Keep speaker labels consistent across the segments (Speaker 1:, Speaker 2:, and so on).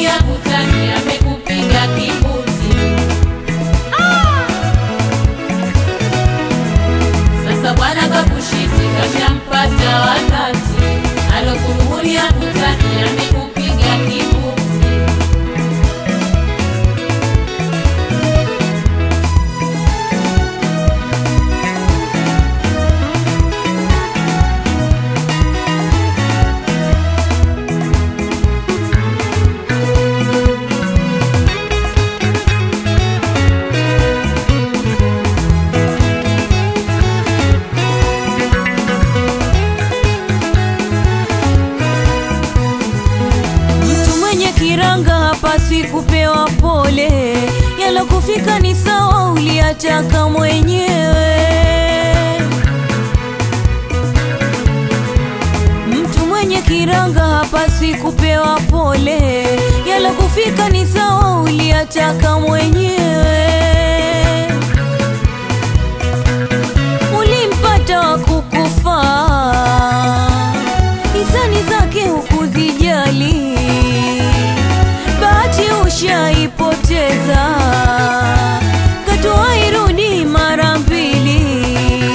Speaker 1: Amekununulia butani, amekupiga kibuti. Sasa bwana kakushiti, kashampata wakati. Alokununulia butani, amekupiga kibuti.
Speaker 2: Mtu mwenye kiranga hapaswi kupewa pole, yalokufika ni sawa, uliyataka mwenyewe. Mtu mwenye kiranga hapaswi kupewa pole, yalokufika ni sawa, uliyataka mwenyewe. Ulimpata wa kukufaa, hisani zake hukuzijali, bahati ushaipoteza, katoa irudi mara mbili.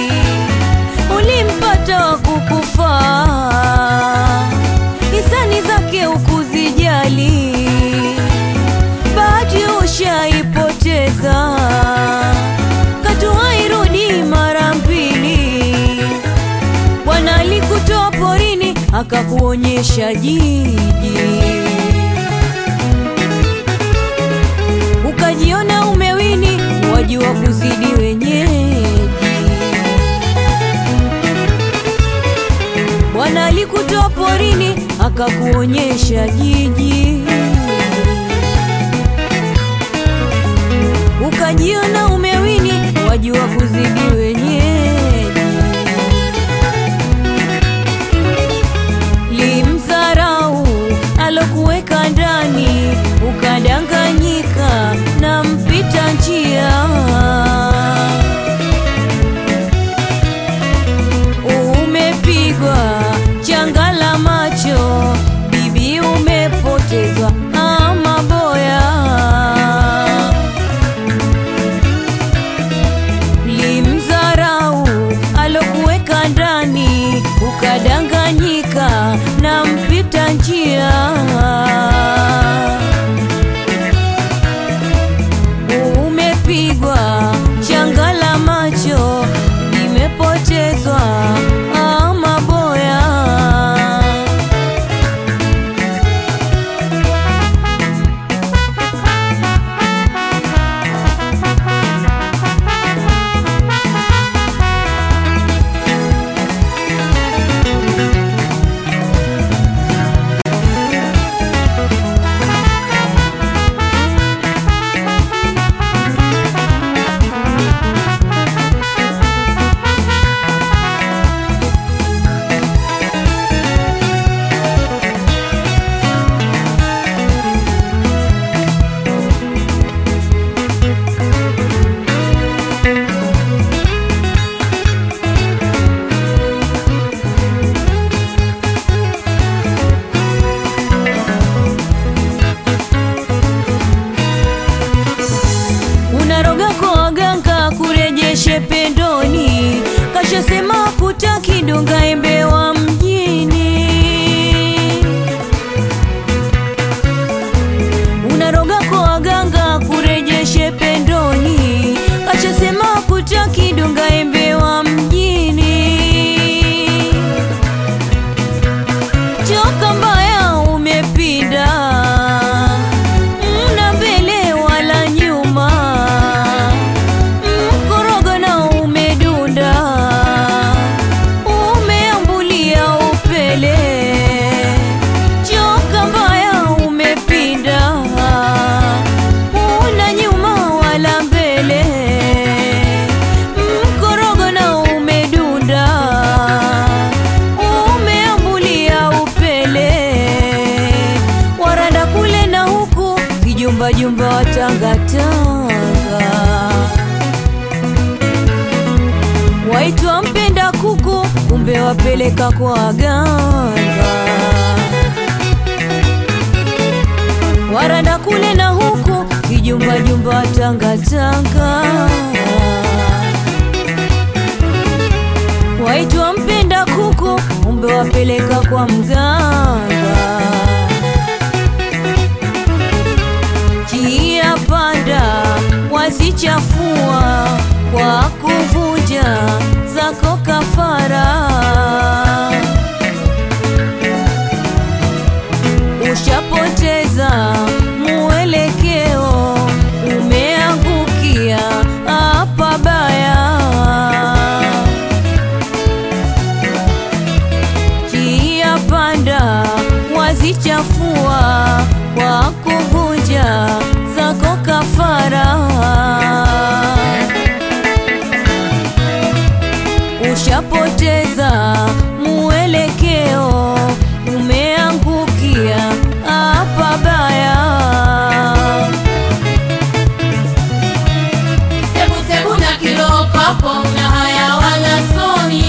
Speaker 2: Ulimpata wa kukufaa, hisani zake hukuzijali, bahati ushaipoteza, katoa irudi mara mbili. Bwana alikutoa porini akakuonyesha jiji, ukajiona umewini, wajua kuzidi wenyeji. Bwana alikutoa porini akakuonyesha jiji, ukajiona umewini, wajua kuzidi wenyeji. limdharau alokuweka ndani, ukadanganyika na mpita njia. Umepigwa changa la macho, bibi, umepotezwa ama boya limdharau alokuweka ndani, ukadanganyika na mpita njia. Umepigwa changa la macho, limepotezwa ama boya. unaroga kwa waganga kurejeshe pendoni, kashasema kutaki donga embe wa mjini. Unaroga kwa waganga kurejeshe pendoni, kashasema kutaki donga embe wa mjini. Choka mbaya umepinda, mna mbele wala nyuma, mkorogo na umedunda, umeambulia upele. Choka mbaya umepinda, una nyuma wala mbele, mkorogo na umedunda, umeambulia upele. Waranda kule na huku, kijumba jumba watangatanga, waitwa mpenda kuku, kumbe wapeleka kwa waganga. waranda kule na huku kijumbajumba tangatanga waitwa mpenda kuku umbe wapeleka kwa mganga kia panda wazichafua kwa kuvunja zako kafara ushapoteza muelekeo umeangukia hapa baya kia panda wazichafua kwa kuvunja zako kafara ushapoteza muelekeo umeangukia hapa baya
Speaker 1: Sebu na kiroho papo na haya wala soni.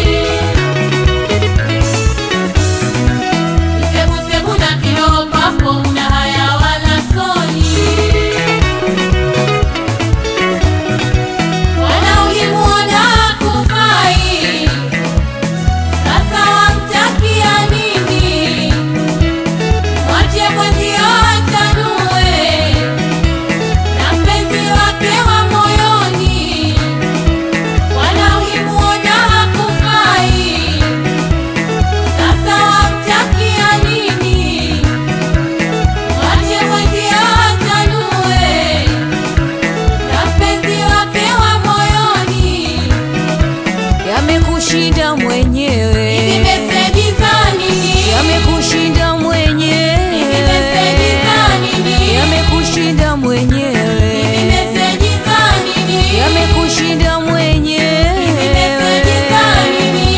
Speaker 1: Sebu sebu na kiroho papo na haya wala soni. Wanaohimuona kufai, sasa wamtakia nini? Mwache mwenzio achanue na mpenzi wake wa moyoni, wanaohimuona hakufai, sasa wamtakia nini? Mwache mwenzio achanue na mpenzi wake wa moyoni.
Speaker 2: yamekushinda mwenyewe
Speaker 1: Hizi meseji za nini?
Speaker 2: yamekushinda mwenyewe
Speaker 1: Hizi meseji za nini?
Speaker 2: yamekushinda mwenyewe
Speaker 1: Hizi meseji za nini?
Speaker 2: yamekushinda mwenyewe
Speaker 1: Hizi meseji za nini?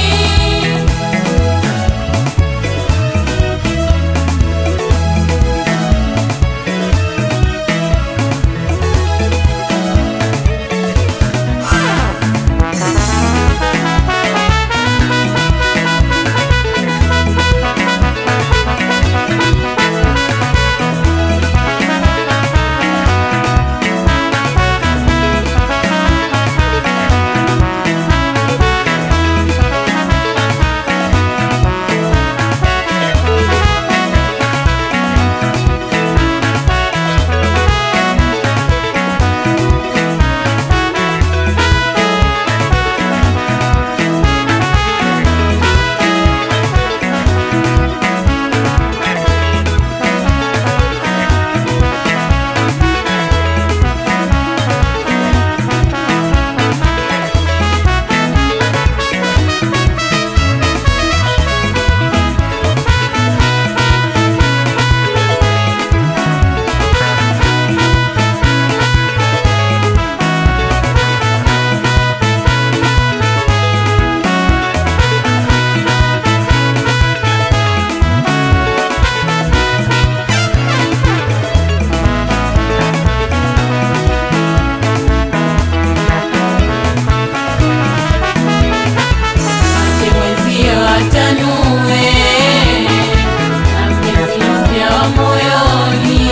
Speaker 1: Mwache mwenzio achanue na mpenzi mpya wa moyoni,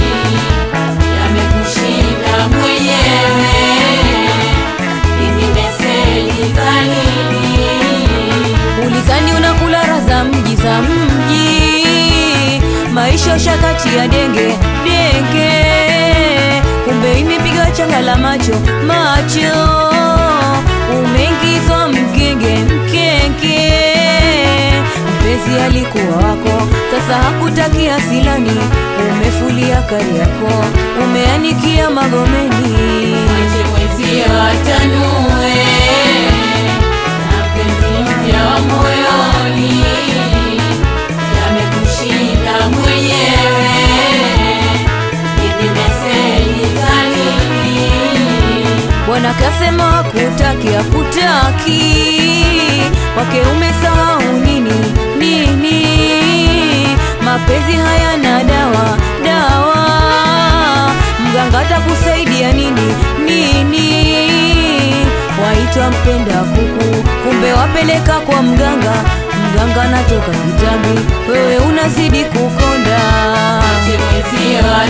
Speaker 1: yamekushinda mwenyewe. Hizi meseji za nini?
Speaker 2: ulizani unakula raha za mji za mji maisha shakati ya denge denge kumbe imepiga changa la macho macho umeingizwa mgenge mkenge mpenzi alikuwa wako sasa hakutakia silani umefulia kari yako umeanikia magomeni
Speaker 1: Mwache mwenzio achanue na mpenzi mpya wa moyoni, yamekushinda mwenyewe. Hizi meseji za nini?
Speaker 2: Bwana kasema hakutaki, hakutaki wake umesahau nini nini? Mapenzi hayana dawa dawa, mganga atakusaidia nini nini? Waitwa mpenda kuku, kumbe wapeleka kwa mganga, mganga natoka kitambi, wewe unazidi kukonda.
Speaker 1: Mwache mwenzio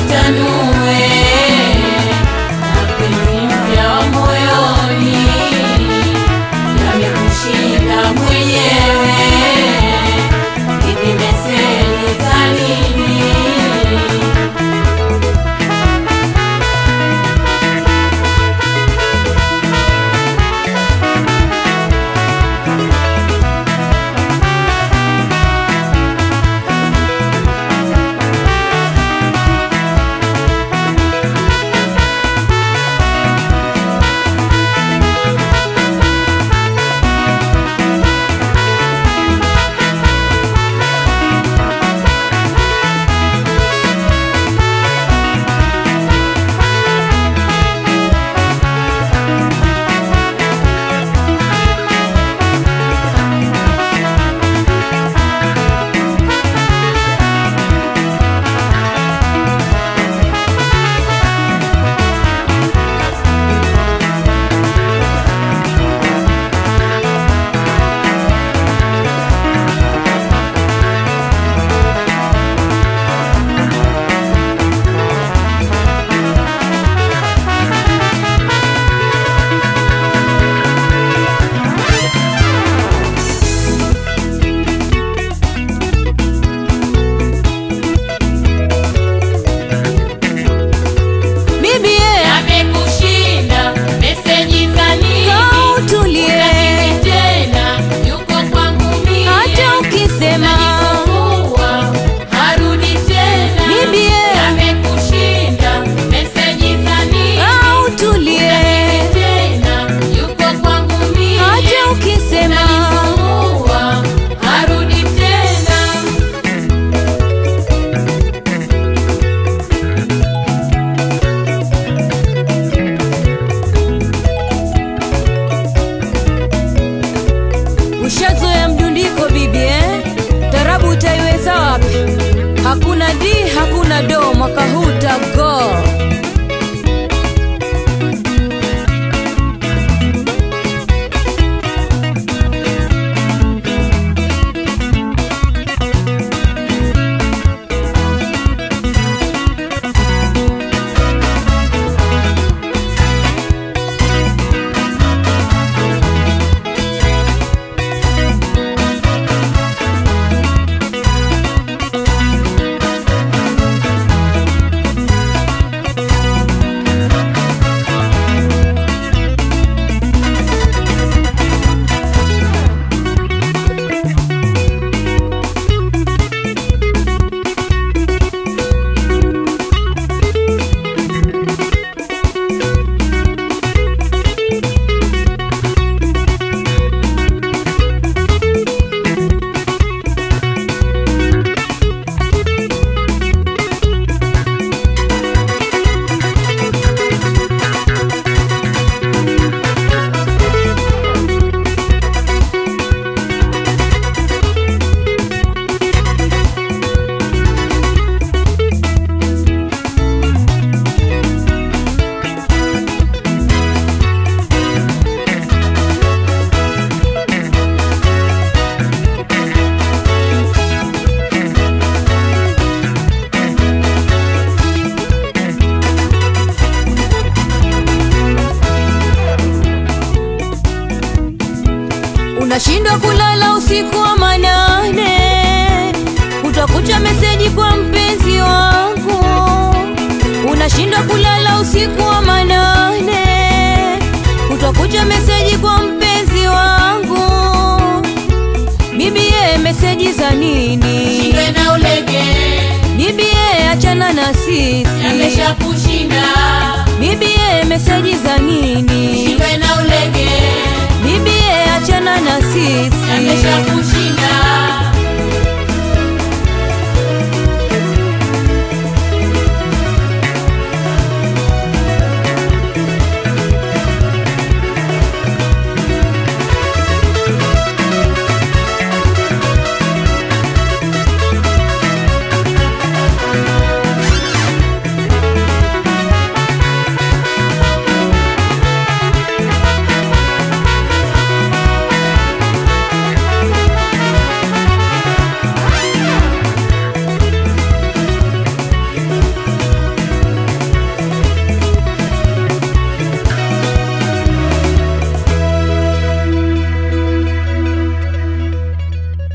Speaker 2: unashindwa kulala usiku wa manane, utakuta meseji kwa mpenzi wangu. Unashindwa kulala usiku wa manane, utakuta meseji kwa mpenzi wangu. Bibie, meseji za nini?
Speaker 1: Shindwe na ulege
Speaker 2: Bibie, achana na sisi.
Speaker 1: yamesha kushinda
Speaker 2: Bibie, meseji za nini?
Speaker 1: Shindwe na ulege
Speaker 2: Bibie, achana na sisi.
Speaker 1: yamesha kushinda